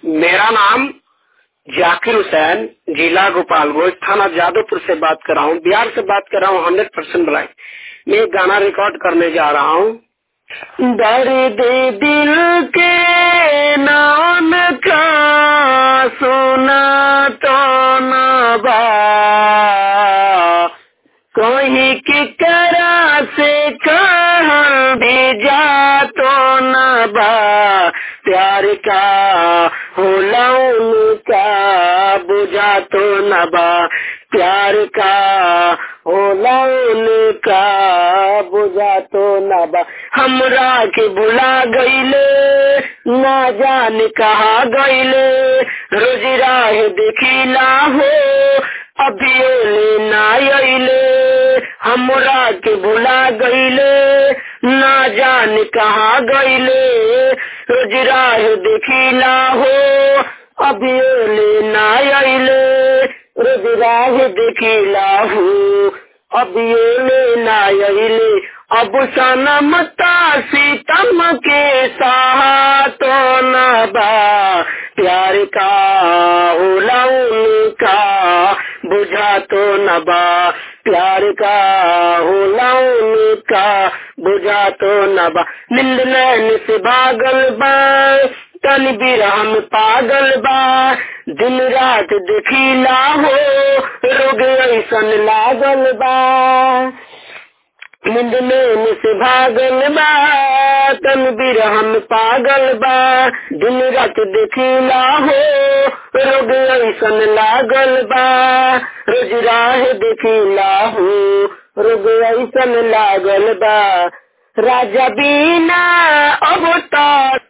मेरा नाम जाकिर हुसैन जिला गोपालगंज थाना जादवपुर से बात कर रहा हूँ बिहार से बात कर रहा हूँ हंड्रेड परसेंट ब्लाइंड मैं एक गाना रिकॉर्ड करने जा रहा हूँ दर्द दिल के नाम का सुना तो नबा कोई की करा से कहाँ भेजा तो नबा प्यार का होला उनका बुझा तो नबा प्यार का होला उनका बुझा तो नबा हमरा के भुला गईले ना जान कहा गईले रोज राह देखिला हो अभी ओले ना अइले हमरा के भुला गईले ना जान कहा गईले रोज राह देखिला हो अभी ओले ना अइले रोज राह देखिला हो अभी ओले ना अइले अब सनम सीतम के साथ तो नबा प्यार का होला उनका बुझा तो नबा प्यार का होला उनका बुझा तो नबा नींद नैन से भागल बा तन बिरहम पागल बा दिन रात देखिला हो रोग ऐसन लागल बा नींद नैन से भागल बा तन बिरहम पागल बा दिन रात देखिला हो रोग ऐसन लागल बा रोज राह देखिला हो रोग ऐसन लागल बा राजा बीना अब तो